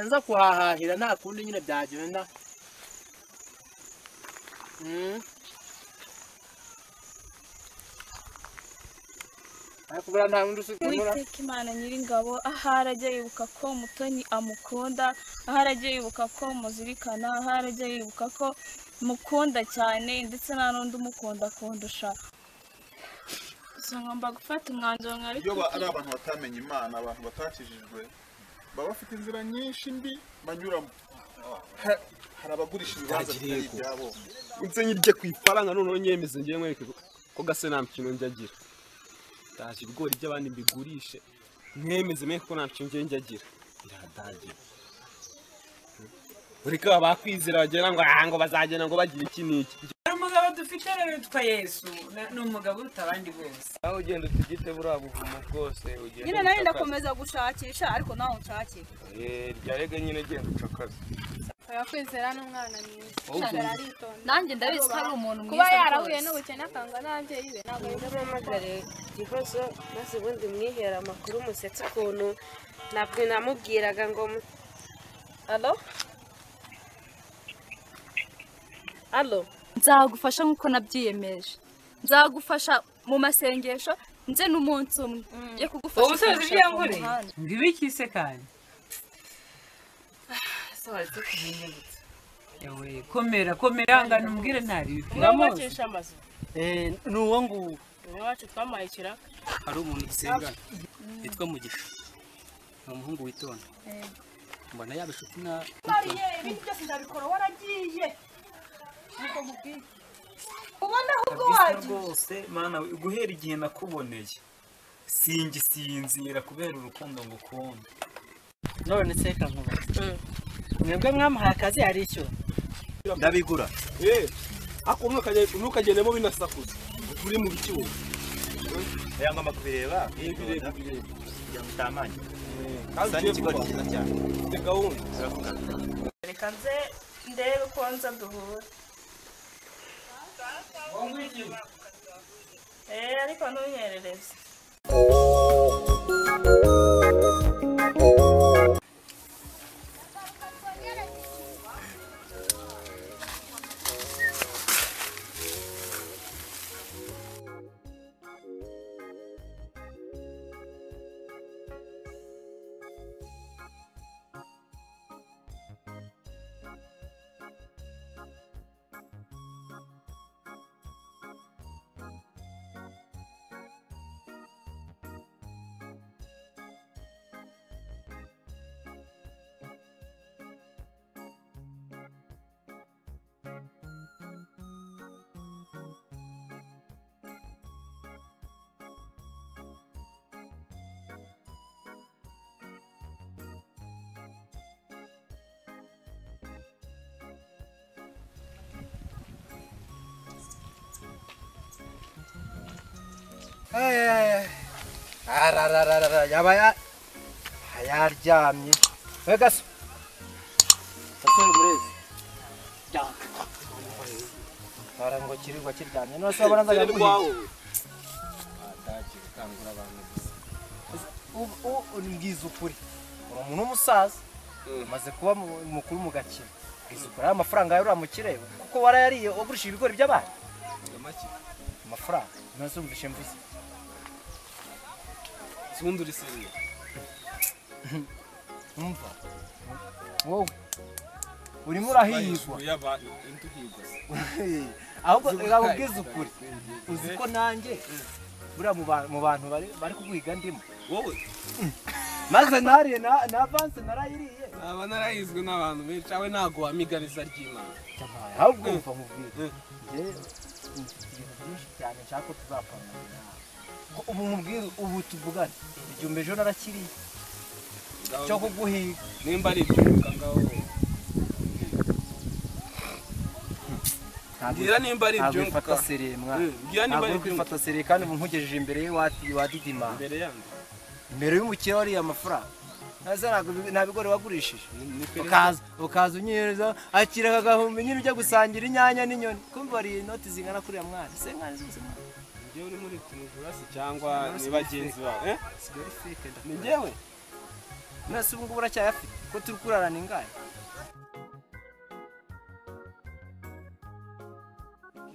nza kuhahahira nta kundi nyine byagenda Mm. ariko buriya nta wundi usigamura uwiteka imana nyiringabo ahari ajya yibuka ko mutoni amukunda ahari ajya yibuka ko muzirikana ahari ajya yibuka ko mukunda cyane ndetse nta n'undi umukunda kundusha gusa ngomba gufata umwanzuro mwari iyo ba- ari abantu batamenye imana abantu batakijijwe baba bafite inzira nyinshi mbi banyuramo Ha- hari abagurisha ibibanza Bitagiriye bitari ku- ibyabo nze nyirye ku ifaranga noneho nyemeze ngiye nkwereke ko- ko gase nta mukino njya agira ndaje ibigori by'abandi mbigurishe mwemeze mwe ko nta mukino ngiye njya agira biradagije ureka bakwizera bagera ngo ah ngo bazagenda ngo bagira iki n'iki hari umugabo dufite rero witwa yesu na- ni umugabo uruta abandi bose aho ugenda utugite buriya buvumo bwose ugenda nyine nawe ucakara. ndakomeza gushakisha ariko nawe unshake Eh, rya rege nyine ugenda ucakaza oya kwizera n'umwana mwiza Ahubwo Ashobora aritonda nanjye ndabizi ko ari umuntu kuba mwiza yarahuye rwose. n'ubukene akanga n'ababyeyi be ntabwo ari muhamagare igihozo maze ubundi mwihera amakuru musetse ukuntu ntabwo namubwiraga ngo mu- alo alo nzagufasha nk'uko nabyiyemeje nzagufasha mu masengesho nze n'umunsi umwe yo kugufasha ubu usoza kumushaka mu ibyangombwa muhanda. ngo ibikise kandi ese waretse kumenya gutya yewe komera komera ngana umbwire ntari bipira mose mwacisha amazu ni uwo nguwo umwe wacu twamuhaye ikiraka hari umuntu dusengana witwa mugisha ni umuhungu witonda mbona yaba inshuti na mariye ibindi byose ndabikora waragiye niko nkubwiye ubona ahubwo kabisa wagiye rwose mana we, guhera igihe nakuboneye singisinzira kubera urukundo ngukunda none seka nkuba mwebwe mwamuhaye akazi arishyura ndabigura eh ako ntukajye ntukagendemo binasakuza uri mu biki wowe aya ngomba kubireba bireba bireba kugira ngo utamanya kandi Kandi ugiye ikigori kuba cyiza cyane mfite gahunda reka nze ndebe uko nza duhura eee ariko ntunyerereze ararararara yaba ya- yaryamye we gaso gasore murezi bara ngo kirirwa kiryamye none se wabona nzaga rwa wowe Adage gukangura abantu gusa. Ubu- ubu- mbwiza ukuri uri umuntu w'umusaza umaze kuba mu- mukuru mu gakino mbwiza ukuri ari amafaranga yawe uriya mukire we, kuko warayariye wagurishije ibigori by'abandi amafaranga none se wumvishe mvuze sibundi uri seriye umva wowe urimo urahirwa y'abantu intuhigwa ahubwo reba ubwiza ukuri uzi ko nanjye buriya mu ba- mu bantu bari bari kuguhiga ndimo wowe maze nariye na na avanse narayiriye aba narayizwe n'abantu benshi awe ntabwo wamigariza ry'imana ahubwo umva mubwire Mm. njyewe ibintu byinshi cyane nshaka ko tuzapfana ko ubu mubwire ubu tuvugane igihe umeze narakiriye cyo kuguhiga nimba ari ibyo ngaho mbwira nimba ari ntabwo ibyo bifata seriye mwana Mm, mbwira nimba ntabwo ari uri ibyo kwifata seriye kandi nkugejeje imbere ye wati- wadidima mbere yanjye mbere y'umukire wariye amafaranga nase nta bigori wagurishije ni perezida ukaza ukaza unyereza akira aka gahumbi nyine ujya gusangira inyanya n'inyoni kumva hari inoti zingana kuriya mwana se mwana zose mwana njyewe uri muri tunivurasi cyangwa Tunivurasi ni bagenzi bawe eh? sigari feke ni njyewe mwese ubu ngubu uracyayafite ko turi kurarana ingahe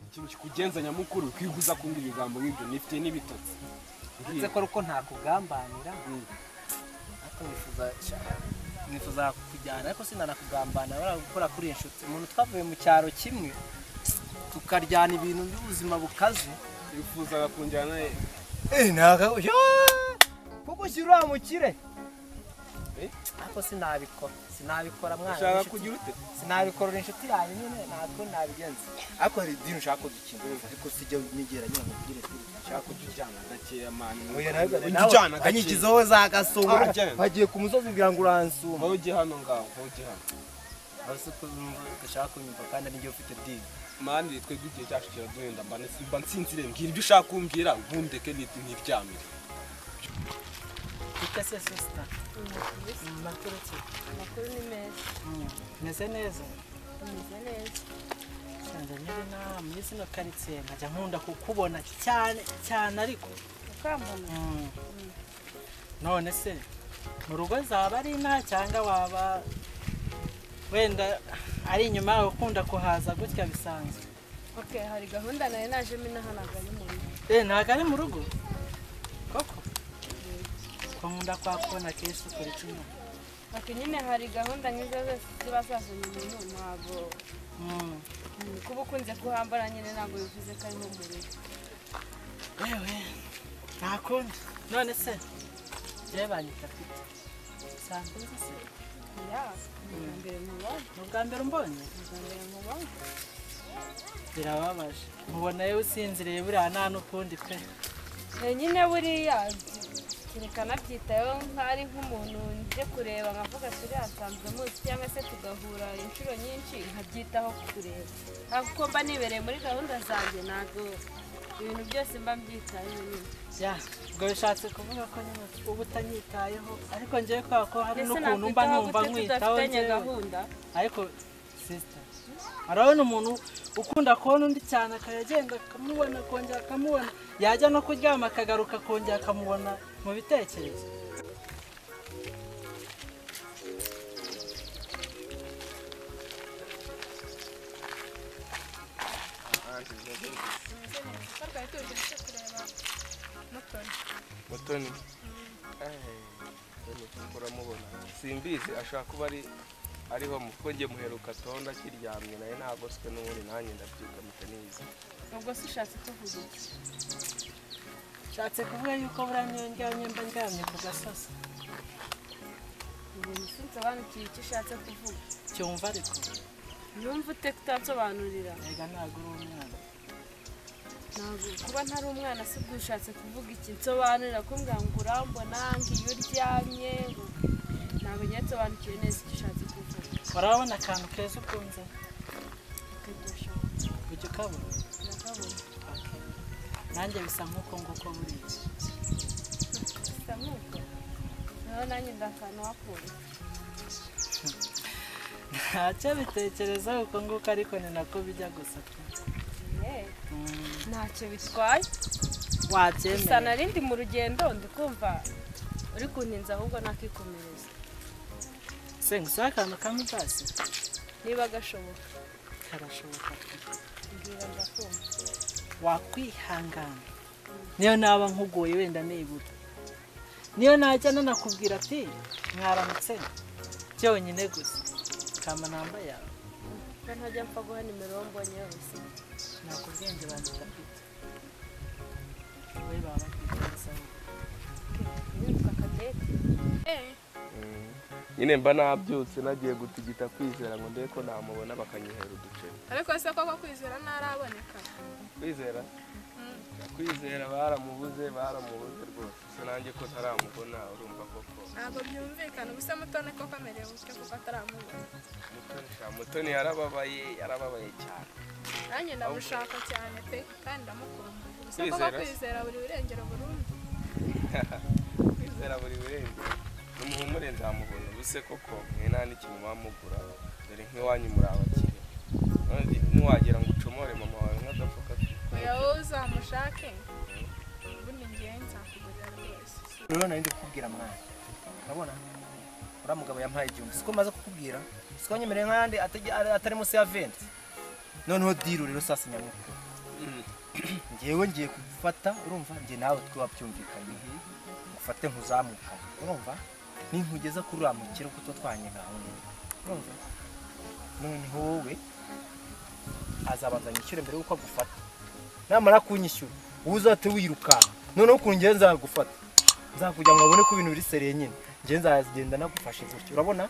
ikintu kikugenza nyamukuru kwiguza kumbwira ibigambo nk'ibyo nifitiye n'ibitotsi ndetse ko ari uko ntakugambanira ariko nifuza nifuza kujyana ariko sinanakugambanira bariya gukora kuri inshuti umuntu twavuye mu cyaro kimwe tukaryana ibintu by'ubuzima bukaze wifuzaga kunjyana he Eh, naga yo. Kuko shira mukire. Ako sinabikora. Sinabikora mwana. Ushaka w'inshuti. kugira ute? Sinabikora uri inshuti yanjye nyine natwe nabigenza. Ako hari idini ushaka gukina ariko sijya nyigera nyine mugire kuri. Ushaka kujyana gakeya mani. Oya nawe nawe. Ujyana gakeya. Anyigiza wowe za gasongo. Ajyana. Bagiye ku musozi ngira ngo uransuma. wowe ujye hano ngaho wowe ujye hano Basi ko ushaka kunyumva kandi n'igihe ufite dini. mani twebwe igihe cyacu kiraduhenda mba nsi- mba nsinzire mbwira ibyo ushaka kumbwira ntundeke nti- ntiryamire Ute se sister. Makuru ki? Amakuru ni meza. Meze neza. Ameze neza. Nsanze nyiri na muri zino karitsiye nkajya nkunda kukubona cyane cyane ariko Ukambona. Mm. none se mu rugo zaba ari nta cyangwa waba wenda ari inyuma yawe ukunda kuhaza gutya bisanzwe Ok, hari gahunda nayo najemo inaha ntabwo ari mu rugo. eh ntabwo ari mu rugo koko ko nkunda kwakubona kenshi ukora iki nyuma Ati nyine hari gahunda nk'izo zose ziba zazanye umuntu ntabwo Mm. Mm, kuba ukunze kuhambara nyine ntabwo bivuze ko ari nko mu rugo. yewe nta kundi none se yewe banyita pita usanzwe uzi se Ya, ni ubwa mbere mubonye. ni ubwa mbere umbonye Ni ubwa mbere mubonye. birababaje mubona yewe usinziriye buriya nta n'ukundi pe Eh, nyine buriya kereka nabyitayeho nk'ari nk'umuntu nje kureba nkavuga turi hasanzwe munsi cyangwa se tugahura inshuro nyinshi nkabyitaho kukureba hafi ko mba nibereye muri gahunda zanjye ntabwo ibintu byose mba mbyitayeho nyine ya ubwo bishatse kuvuga ko nyine uba utanyitayeho ariko ngewe kubera ko hari Mbese n'ukuntu mba nakwitaho numva gute nkwitaho tudafitanye njyewe. gahunda? ariko sisita urabona umuntu ukunda kubona undi cyane akayagenda akamubona akongera akamubona yajya no kuryama akagaruka akongera akamubona mu bitekerezo twarwaye tuje tujye kureba mutoni mutoni uramubona simbizi ashobora kuba ari ariho mu kuko njye muheruka tonda akiryamye nawe ntagoswe n'ubundi nanjye ndabyuka mutanizi ubwo se ushatse kuvuga iki nshatse kuvuga yuko buriya niyo ndyamye mba ndyamye ku gasozi ubu nsobanukiwe icyo ushatse kuvuga cyumva ariko numva ute kutansobanurira mbega ntabwo uri umwana ntabwo kuba ntari umwana si bwo ushatse kuvuga iki nsobanurira kumbwira ngo urambona ngiyo uryamye ngo ntabwo njye nsobanukiwe neza icyo ushatse kuvuga urabona akantu keza ukunze ukajya ujya ukabona ndakabona nanjye bisa nk'uko nguko buriya bisa nk'uko naho nanjye ndakana wakunda ntacyo bitekereza uko nguko ariko ni nako bijya gusa pe. Yeee, ntacyo bitwaye gusa wabyemera narindi mu rugendo ndikumva uri kuntinza ahubwo nakikomereza se ngusabe akantu kamwe utasi niba gashoboka karashoboka pe. mbwira ndakumva wakwihangana niyo naba nkugoye wenda nibura niyo najya nanakubwira ati mwaramutse byonyine gusa kama namba yawe ko ntajya mpfa guha nimero uwo mbonye wese ntabwo ubwenge bandika mfite wowe baba bafite amasabune unyuka akadete eee nyine mba nabyutse nagiye gutigita kwizera ngo ndebe ko namubona bakanyohera uduceri ariko se koko kwizera ntaraboneka kwizera kwizera baramubuze baramubuze rwose gusa nanjye ko ntaramubona urumva koko ntabwo byumvikana ubu se mutone koko amerewe gutya kuko ataramubona mutoni sha mutoni yarababaye yarababaye cyane nanjye ndamushaka cyane pe kandi ndamukunda ubu se koko Kwizera se? kwizera buri burengero burundu kwizera buri wese numuhumure nzamubona ubuse koko mwe nta n'ikintu wamugura dore nk'iwanyu muri abakire None ntiwagera ngo ucomore mama wawe nk'agafuka oya wowe uzamushake ubundi ngewe nzakugurira rwose rero nari ndi kukubwira mwana urabona uriya mugabo yampaye igihumbi siko maze kukubwira siko nyemereye nk'ayandi atajya- atari munsi ya venti noneho diru rero sasa nyamukuru ngewe ngiye kugufata urumva njye nawe twaba byumvikanye ngufate nkuzamukane urumva ninkugeza kuri uriya mukire kuko tuba twanyeganye urumva noneho wowe azabanza nyishyure mbere y'uko agufata namara kunyishyura wowe uzahite wirukanka noneho ukuntu ngewe nzagufata nzakujya ngo abone ko ibintu biri sereye nyine ngewe nzagenda nagufashe gutya urabona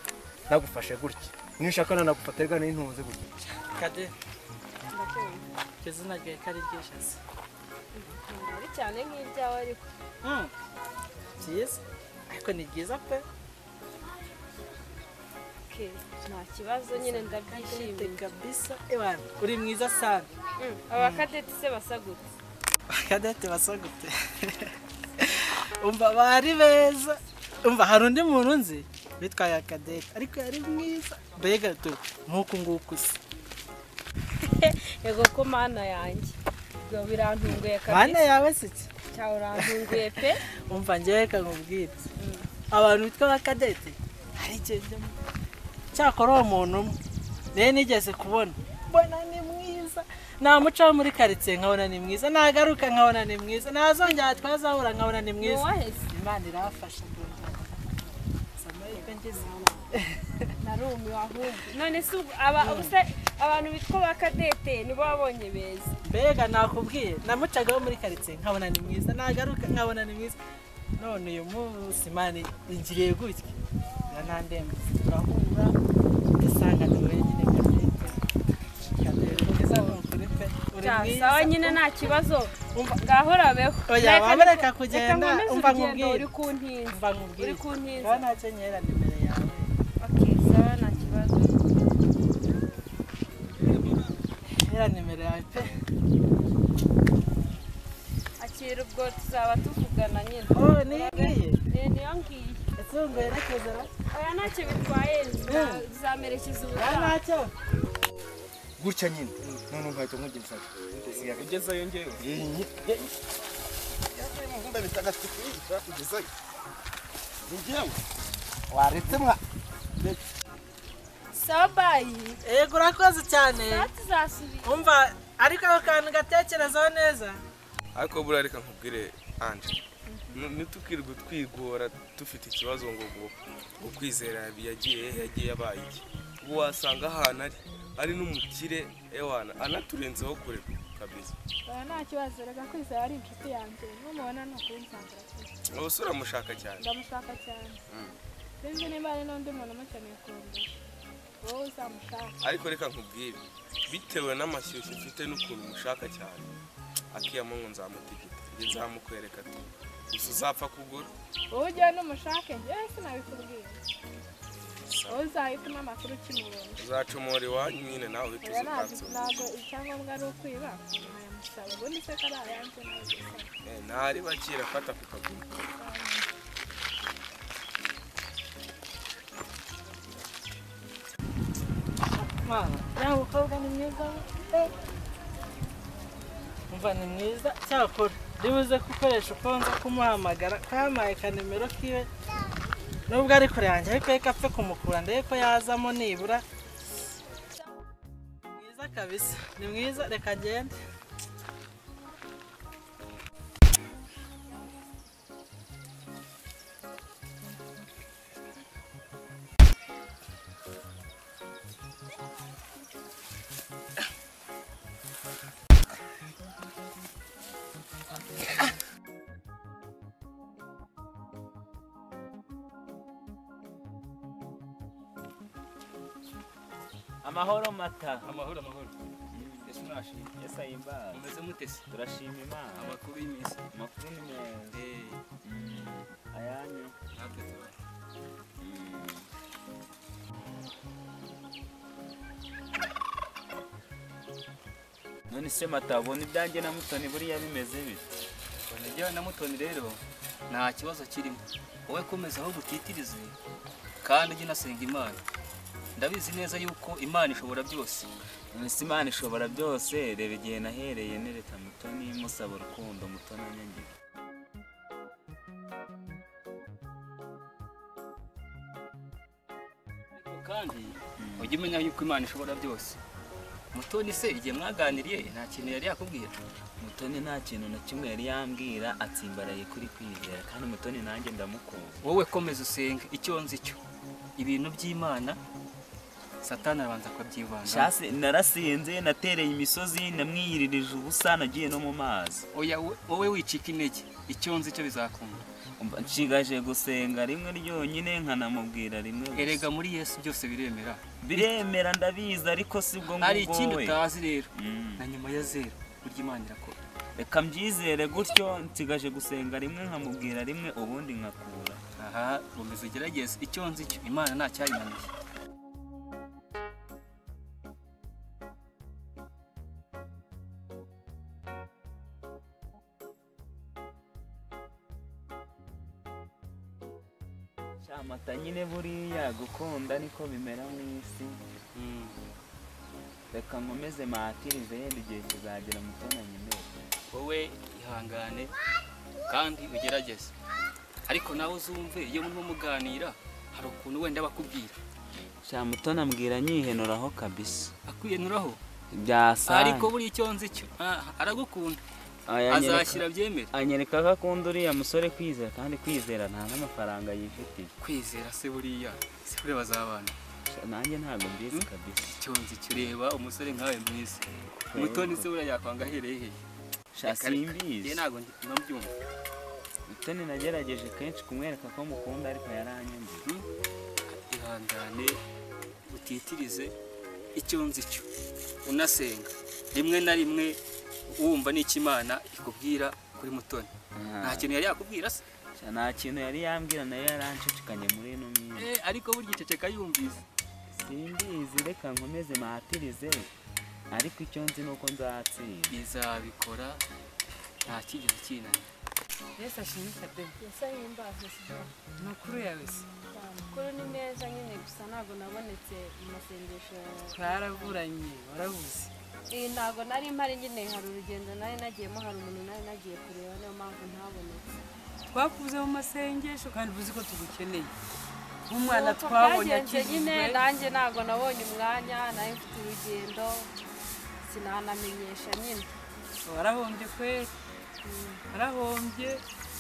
nagufashe gutya niba ushaka nanagufata rero n'intunze gutya kade iryo zina ryawe ko ari ry'ishaza ari cyane nk'iryawe ariko byiza ariko ni byiza pe ke nta kibazo nyine ndabyishimiye kabisa ebana uri mwiza sana Mm, abakadeti se basa gute akadete basagute umva bari beza umva hari undi muntu nzi bitwaye akadete ariko yari mwiza mbega tu nk'uku nguku se yego ko mana yanjye ibyo birantunguye kabisa mana yawe se iki cyawe urantunguye pe umva njyewe reka nkubwire abantu bitwa abakadete hari igihe njyamo cyakora uwo muntu umwe rero nigeze kubona mbona ni mwiza namucaho muri karitsiye nkabona ni mwiza nagaruka nkabona ni mwiza nazongera twazahura nkabona ni mwiza Nuwaheze. imana irafasha narumiwe ahubwo none se ubwo aba- ubuse abantu bitwa abakadete nibo wabonye beza mbega nakubwiye namucagaho muri karitsiye nkabona ni mwiza nagaruka nkabona ni mwiza none uyu munsi mani ingiriye gutya biranandemba turahura ugasanga ni wenyine kadete kadete mwiza ni ukuri pe uri mwiza sawa nyine nta kibazo ngahorabeho oya wabareka kugenda umva nkubwire uri kuntinza umva nkubwire uri kuntinza kuba ntacyo nkera ni imbere yawe sawa nta kibazo nkera ni imbere yawe pe akira ubwo tuzaba tuvugana nyine Oh, niyo ngiye? Ni- niyo ngiye yatunguye rekezera oya ntacyo bitwaye Mm. zamerekeza nta ubutaha ntacyo gutya nyine none nkahita nkugeza ugezeyo ngewe ibihumbi bitagatifu yitwa kugezayo ni njyewe waretse mwa sawa bayi yego urakoze cyane sawa tuzasubira umva ariko ako kantu gatekerezaho neza ariko buriya reka nkubwire anje ntitukirwe twigora dufite ikibazo ngo ngo ngo kwizera yagiye hehe, yagiye abaye iki ubu wasanga ahantu ari ari n'umukire ewana anaturenzeho kure kabisa nta kibazo reka kwizera ari inshuti yanjye n'umubona ni ukubisanzura ubu se uramushaka cyane ndamushaka cyane Mm. sinzi niba hari n'undi muntu umukeneye kundusha wowe uzamushaka ariko reka nkubwire bitewe n'amashyushyu mfite n'ukuntu mushaka cyane akiyamo ngo nzamutegeka njye nzamukwereka tu gusa uzapfa kugura wowe ujyayo n'umushake njyewe sinabikubwira wowe uzahitamo amakuru ukimubona uzacomora iwanyu nyine nawe uhita uza ukansoma ntabwo icyangombwa ari ukwiba ntayamusaba ubundi se ko ari ayanjye ntabwo usaba Eh, ntari bakira fata ku kaguru mwana uriya mukobwa ni mwiza we. umva ni mwiza cyakora ribuze gukoresha uko nza kumuhamagara kampaye ka nimero kiwe nubwo ari kure yanjye ariko reka apfe kumukura ndebe ko yazamo nibura mwiza kabisa ni mwiza reka agende amahoro mata amahoro amahoro ese mwashimye ese ahimbawe mumeze mute se turashima imana amakuru y'iminsi amakuru ni meza Mm. ayanyu natwe tubaho none se mata ubona ibyanjye na mutoni buriya bimeze bite ubona njyewe na mutoni rero nta kibazo kirimo wowe komeza ahubwo utitirize kandi ujye unasenga imana ndabizi neza yuko imana ishobora byose none se imana ishobora byose reba igihe nahereye nereka mutoni musaba urukundo mutoni anyangira kandi ujye umenya yuko imana ishobora byose mutoni se igihe mwaganiriye nta kintu yari yakubwira mutoni nta kintu na kimwe yari yambwira atsimbaraye kuri kwizera kandi mutoni nanjye ndamukunda wowe komeza usenge icyo nzi cyo ibintu by'imana satani arabanza akabyivanga shasi narasinze natereye imisozi namwiyiririje ubusa nagiye no mu mazi oya we- wowe wicika intege icyo nzi cyo bizakunda Umva nshigaje gusenga rimwe ryonyine nkanamubwira rimwe gusa. erega muri yesu byose biremera biremera ndabizi ariko si bwo ngubwo hari ikindi we. utazi rero Mm. na nyuma ya zeru burya imana irakora reka mbyizere gutyo nsigaje gusenga rimwe nkamubwira rimwe ubundi nkakura aha komeza ugerageze icyo nzi cyo imana nta cyayinaniye Shamata nyine buriya gukunda niko bimera mu isi reka nkomeze matirize yenda igihe kizagera mutona nyemere wowe ihangane kandi ugerageze ariko nawe uzumve iyo murimo muganira hari ukuntu wenda bakubwira shamutona mbwira nyihenuraho kabisa akwiyenuraho byasa ariko buriya icyo nzi cyo ah, aragukunda azashyira byemere anyereka ko akunda uriya musore kwizera kandi kwizera nta n'amafaranga yifitiye kwizera se buriya se buriya bazabana nanjye ntabwo mbizi kabisa icyo nzi cyo reba umusore nkawe mwiza Reba umutoni uko. se buriya yakwanga ahereye hehe Sha, Reka, reka. simbizi. Njye ntabwo ndi- ntabyumva mutoni nagerageje kenshi kumwereka ko mukunda ariko yaranyumviye ihangane utitirize icyo nzi cyo unasenga rimwe na rimwe wumva n'icyo imana ikubwira kuri mutoni nta kintu yari yakubwira se Sha, nta kintu yari yambwira nayo yaranshishikanye muri ino minsi Eh, ariko burya iceceka yumvise simbizi reka nkomeze matirize ariko icyo nzi ni uko nzatsinda izabikora nta kigeze kinanira Yesu ashimisha pe Yesu ahimbaze Sibyo. ni ukuri yawe se amakuru ni meza nyine gusa ntabwo nabonetse mu masengesho yawe twaraburanye warabuze iyi ntabwo nari mpari nyine hari urugendo nari nagiyemo hari umuntu nari nagiye kureba niyo mpamvu ntabonetse twakuze mu masengesho kandi uzi ko tugukeneye nk'umwana Nuko twabonye byagenze nyine akigizwe nanjye ntabwo nabonye umwanya nari mfite urugendo sinanamenyesha nyine warahombye kwera warahombye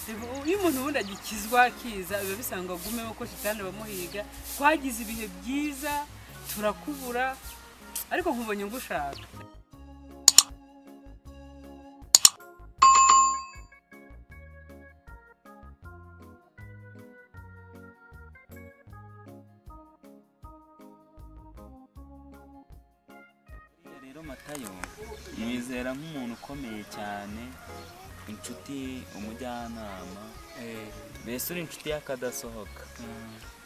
Reba, iyo umuntu ubundi agikizwa akiza biba bisanga agumemo ko shitani abamuhiga twagize ibihe byiza turakubura ariko nkubonye ngushaka Buriya rero matayo mwizera nk'umuntu ukomeye cyane inshuti umujyanama mbese uri inshuti y'akadasohoka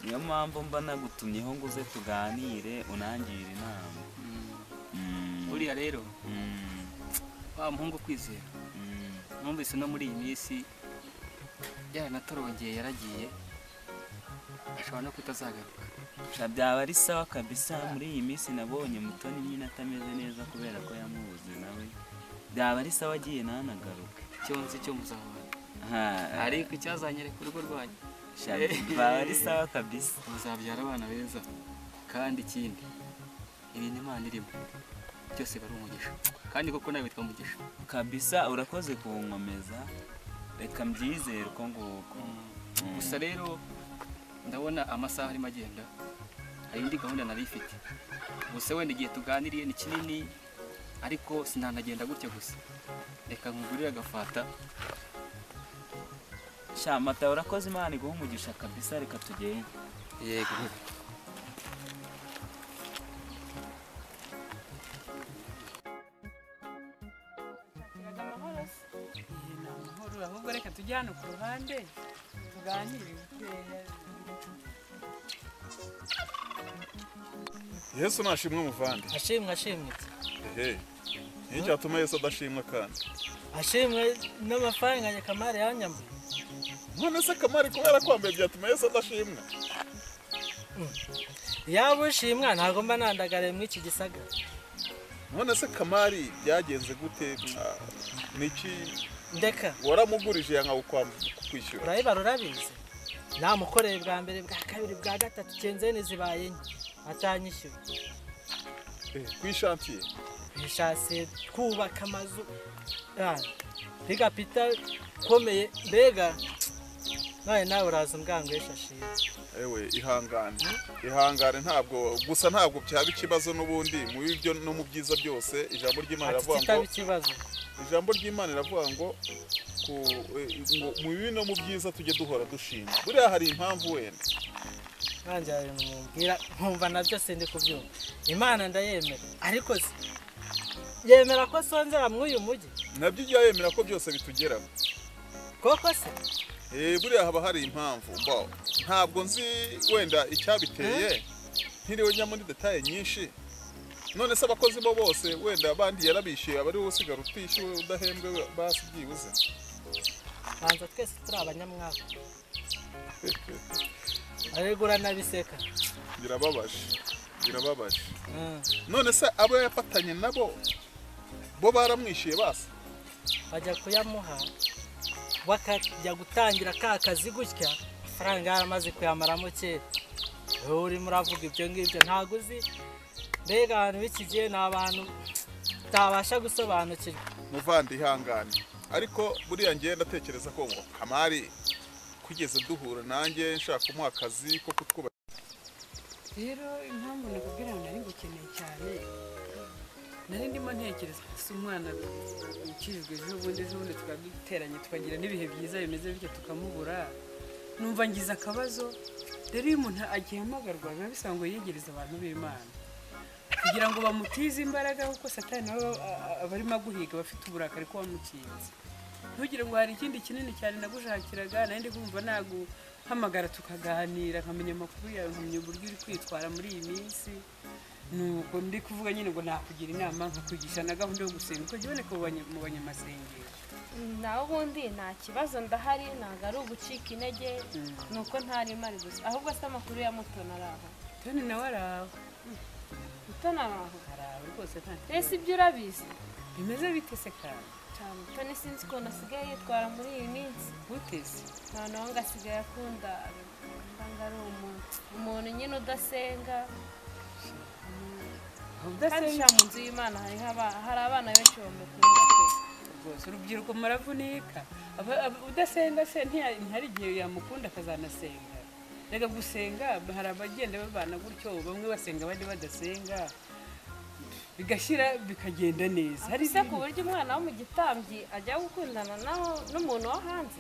niyo mpamvu mba nagutumyeho ngo uze tuganire unangire inama buriya rero wa muhungu kwizera numvise no muri iyi minsi yaranatorongeye yaragiye ashobora no kutazagaruka Sha, byaba ari sawa kabisa muri iyi minsi nabonye mutoni nyine atameze neza kubera ko yamubuze nawe byaba ari sawa agiye nanagaruke icyo nzi cyo muzabana ariko icyazanyereka urugo rwanyu Sha, byaba ari sawa kabisa muzabyara abana beza kandi ikindi ibintu imana irimo byose bari umugisha kandi koko nawe witwa mugisha kabisa urakoze kuwunkomeza reka mbyizere uko nguko gusa rero ndabona amasaha arimo agenda hari indi gahunda nari ifite gusa wenda igihe tuganiriye ni kinini ariko sinanagenda gutya gusa reka nkugurire agafata shamata urakoze imana iguha umugisha kabisa reka tugende yego Uraga amahoro se? Eh, ni amahoro ahubwo reka tujye hano ku ruhande tuganire yesu nashimwe muvande ashimwe ashimwe ehe niyo cyatuma yesu adashimwa kandi ashimwe n'amafaranga ya kamari yanyambuye none se kamari kubera kwambaye byatuma yesu adashimwa yaba ushimwa ntabwo mba nandagariye muri iki gisagara none se kamari byagenze gute mwa- niki ndeka waramugurije yanga kwishyura urayibara urabizi namukoreye bwa mbere bwa kabiri bwa gatatu kenzeni zibaye enye atanyishyura kuri shantiye bishatse twubaka amazu biga pita komeye mbega none nawe uraza umbwangwisha shira ewe ihangane ihangane ntabwo gusa ntabwo byaba ikibazo n'ubundi mu bibyo no mu byiza byose ijambo ry'imana Ati riravuga kitaba ngo ikibazo ijambo ry'imana riravuga ngo ku- eh, ngo mu bibi no mu byiza tujye duhora dushima buriya hari impamvu wenda nanjye hari ibintu mubwira nkumva nabyo sindi kubyumva imana ndayemera ariko se yemera ko sonzera muri uyu mujyi nabyo ujya yemera ko byose bitugeraho koko se Eh, buriya haba hari impamvu mbaho ntabwo nzi wenda icyabiteye ntiriwe njya muri detaye nyinshi none se abakozi bo bose wenda bandi yarabishyuye aba ari wowe usigara utishyuwe udahembwe we- basi byibuze banza twese turi abanyamwaga ariko uranabiseka birababaje birababaje none se abo yafatanye nabo bo baramwishyuye basi bajya kuyamuha bakajya gutangira ka kazi gutya amafaranga yaramaze kuyamaramo kera wowe urimo uravuga ibyo ngibyo ntabwo uzi mbega abantu b'iki gihe ni abantu utabasha gusobanukirwa muvandi ihangane ariko buriya ngewe ndatekereza ko ngo kamari kugeze duhura nanjye nshaka kumuha akazi ko kutwubaka rero impamvu nakubwira ngo nari ngukeneye cyane nari ndimo ntekereza si umwana ukirijwe ejo bundi ejo bundi tukaba duteranye tukagira n'ibihe byiza bimeze bityo tukamubura numva ngize akabazo rero iyo umuntu agihamagarwa biba bisaba ngo yegereze abantu b'imana kugira ngo bamutize imbaraga kuko satani nawe aba- aba- aba arimo aguhiga aba afite uburakari ko wamukinze ntugire ngo hari ikindi kinini cyane nagushakiraga nari ndi kumva naguhamagara tukaganira nkamenya amakuru yawe nkamenya uburyo uri kwitwara muri iyi minsi nuko ndi kuvuga nyine ngo nakugira inama nkakugisha na gahunda yo gusenga uko jya uboneka mu banye- mu banyamasengesho nawe ubundi nta kibazo ndahari ntabwo ari ugucika intege ni uko ntarimo ari gusa ahubwo se amakuru ya mutoni ari aho toni nawe ari aho mutoni ari aho arawe rwose nta ese ibyo urabizi bimeze bite se kandi cyane mutoni sinzi ukuntu asigaye yitwara muri iyi minsi guteze nta n'uwanga asigaye akunda ngo ari umuntu umuntu nyine udasenga kandi sha mu nzu y'imana hariho aba- hari abana benshi bamukunda pe rwose urubyiruko muravunika Aba- aba- udasenga se ntiya- ntihari igihe yamukunda akazanasenga reka gusenga hari abagenda babana gutyo bamwe basenga abandi badasenga bigashyira bikagenda neza hari ese ku buryo umwana wo mu gitambyi ajya gukundana naho n'umuntu wo hanze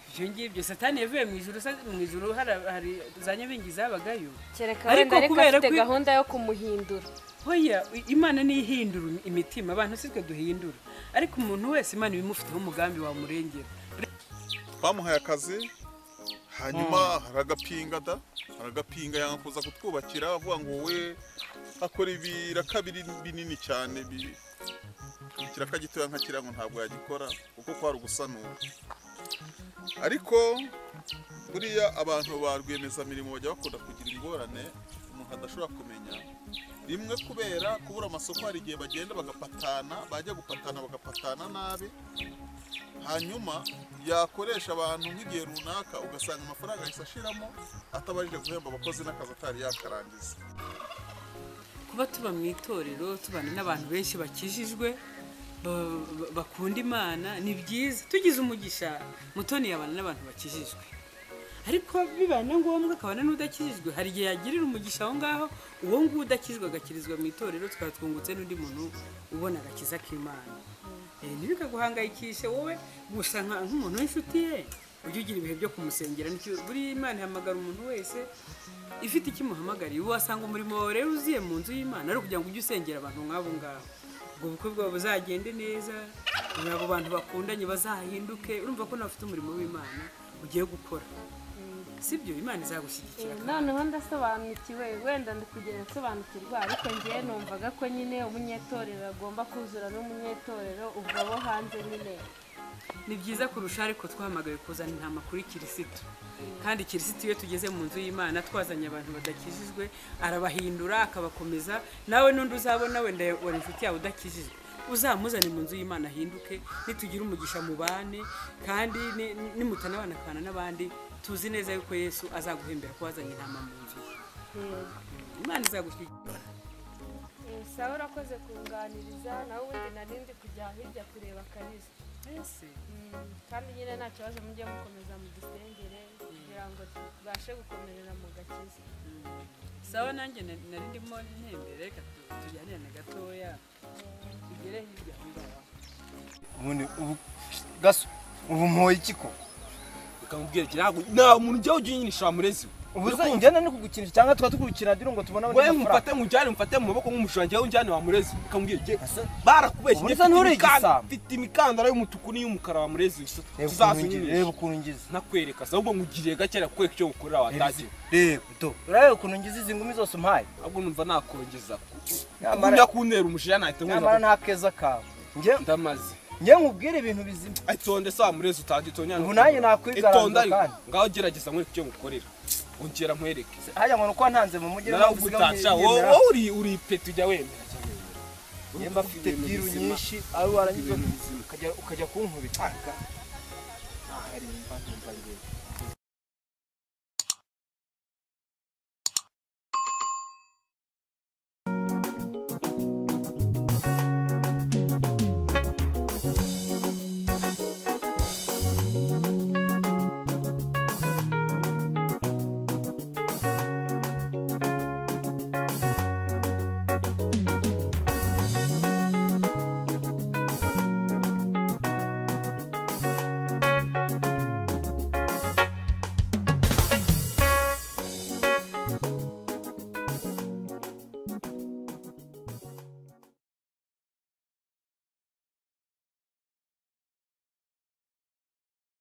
ibyo ngibyo satani yavuye mu ijuru sa- mu ijuru hari hari za nyabingi zabagayo kereka wenda ariko afite gahunda yo kumuhindura hoya imana ntihindura imitima abantu si twe duhindura ariko umuntu wese imana ibimufiteho umugambi wamurengera twamuhaye akazi hanyuma hari agapinga da hari agapinga yanga kuza kutwubakira avuga ngo wowe akora ibiraka biri- binini cyane bi- ikiraka gitoya nka kiriya ngo ntabwo yagikora kuko kwari ugusanura ariko buriya abantu ba rwiyemezamirimo bajya bakunda kugira ingorane umuntu adashobora kumenya rimwe kubera kubura amasoko hari igihe bagenda bagapatana bajya gupatana bagapatana nabi hanyuma yakoresha abantu nk'igihe runaka ugasanga amafaranga ahise ashiramo atabashije guhemba abakozi n'akazi atari yakarangiza kuba tuba mu itorero tubana n'abantu benshi bakijijwe ba- ba- bakunda imana ni byiza tugize umugisha mutoni yabana n'abantu bakijijwe ariko bibaye na ngombwa akabana n'udakijijwe hari igihe yagirira umugisha aho ngaho uwo nguwo udakijijwe agakirizwa mu itorero tukaba twungutse n'undi muntu ubona agakiza k'imana Eh, ntibikaguhangayikishe wowe gusa nka- nk'umuntu w'inshuti ye ujye ugira ibihe byo kumusengera nicyo buriya imana ihamagara umuntu wese ifite icyo imuhamagariye wasanga umurimo wawe rero uziye mu nzu y'imana ari ukugira ngo ujye usengera abantu nk'abo ngabo ubwo bukwe bwawe buzagende neza abo bantu bakundanye bazahinduke urumva ko nawe ufite umurimo w'imana ugiye gukora sibyo imana izagushyigikira Eh, noneho ndasobanukiwe wenda ndi kugenda nsobanukirwa ariko ngewe numvaga ko nyine umunyetorero agomba kuzura n'umunyetorero ubwo abo hanze nyine ni byiza kurusha ariko twahamagawe kuzana intama kuri kirisitu kandi kirisitu iyo tugeze mu nzu y'imana twazanye abantu badakijijwe arabahindura akabakomeza nawe n'undi uzabona wenda wari inshuti yawe udakijijwe uzamuzane mu nzu y'imana ahinduke nitugire umugisha mu bane kandi ni- ni- nimutanabana akabana n'abandi tuzi neza yuko yesu azaguhembera ko wazanye intama mu nzu ye imana izagushyigikira sawa urakoze kunganiriza nawe ubundi nari ndi kujya hirya kureba kalisa Mm, kandi nyine nta kibazo mujye mukomeza mudusengere kugira ngo tubashe gukomerera mu gakiza sawa nanjye na- nari ndimo ntembere reka tu- tujyanire na gatoya tugere hirya aho ngaho ubundi ubu gaso ubu mpoye iki ko ukamubwira ati ntabwo nta muntu ujya uginisha murezi we ubuza Urikumva? njyana no kugukinisha cyangwa tukaba tukugukina diro ngo tubone abandi we mafaranga. mufate nkujyane mufate mu maboko nk'umushanje wowe unjyane wa murezi ukamubwira ati barakubeshye Ubundi njye usa n'uri mfite imikanda- igisambo. mfite imikandara y'umutuku n'iy'umukara wa murezi Reba ukuntu ngize- reba ukuntu ngize nakwereka se ahubwo ngugiriye gake nakwereka icyo gukorera watagiwe reba do urareba ukuntu ngize izi ngumi zose umpaye ahubwo numva nakongeza Nyamara- njya kuntera umujinya nahita nyamara nta keza kawe ndamaze njye nkubwire ibintu bizima itonde se wa murezi utagitonyana Ubu nanjye nakwigaragaza itonde ariko kandi. ngaho gerageza nkwereke icyo ngukorera ongera nkwereke hajya ngo ni uko ntanze mu mujyi narawugutaca wowe uri uri ipeti ujya wemera cyane Njye mba mfite byiru nyinshi ari warangiza ukajya ukajya kunkubita